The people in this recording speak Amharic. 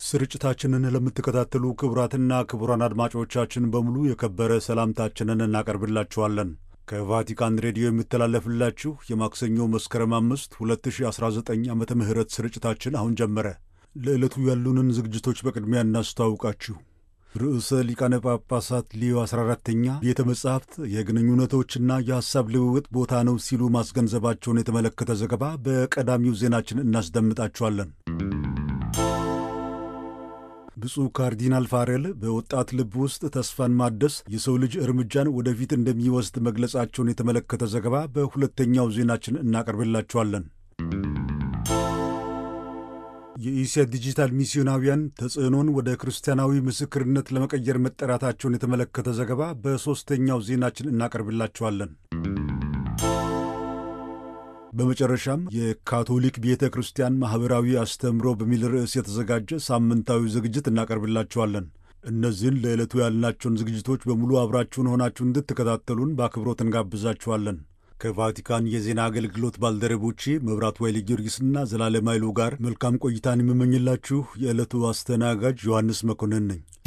ስርጭታችንን ለምትከታተሉ ክቡራትና ክቡራን አድማጮቻችን በሙሉ የከበረ ሰላምታችንን እናቀርብላችኋለን። ከቫቲካን ሬዲዮ የሚተላለፍላችሁ የማክሰኞ መስከረም አምስት 2019 ዓመተ ምህረት ስርጭታችን አሁን ጀመረ። ለዕለቱ ያሉንን ዝግጅቶች በቅድሚያ እናስተዋውቃችሁ። ርዕሰ ሊቃነ ጳጳሳት ሊዮ 14ተኛ ቤተ መጻሕፍት የግንኙነቶችና የሐሳብ ልውውጥ ቦታ ነው ሲሉ ማስገንዘባቸውን የተመለከተ ዘገባ በቀዳሚው ዜናችን እናስደምጣችኋለን። ብፁዕ ካርዲናል ፋሬል በወጣት ልብ ውስጥ ተስፋን ማደስ የሰው ልጅ እርምጃን ወደፊት እንደሚወስድ መግለጻቸውን የተመለከተ ዘገባ በሁለተኛው ዜናችን እናቀርብላችኋለን። የኢሲያ ዲጂታል ሚስዮናውያን ተጽዕኖን ወደ ክርስቲያናዊ ምስክርነት ለመቀየር መጠራታቸውን የተመለከተ ዘገባ በሦስተኛው ዜናችን እናቀርብላችኋለን። በመጨረሻም የካቶሊክ ቤተ ክርስቲያን ማኅበራዊ አስተምሮ በሚል ርዕስ የተዘጋጀ ሳምንታዊ ዝግጅት እናቀርብላችኋለን። እነዚህን ለዕለቱ ያልናቸውን ዝግጅቶች በሙሉ አብራችሁን ሆናችሁ እንድትከታተሉን በአክብሮት እንጋብዛችኋለን። ከቫቲካን የዜና አገልግሎት ባልደረቦቼ መብራት ዋይሌ ጊዮርጊስና ዘላለም ኃይሉ ጋር መልካም ቆይታን የምመኝላችሁ የዕለቱ አስተናጋጅ ዮሐንስ መኮንን ነኝ።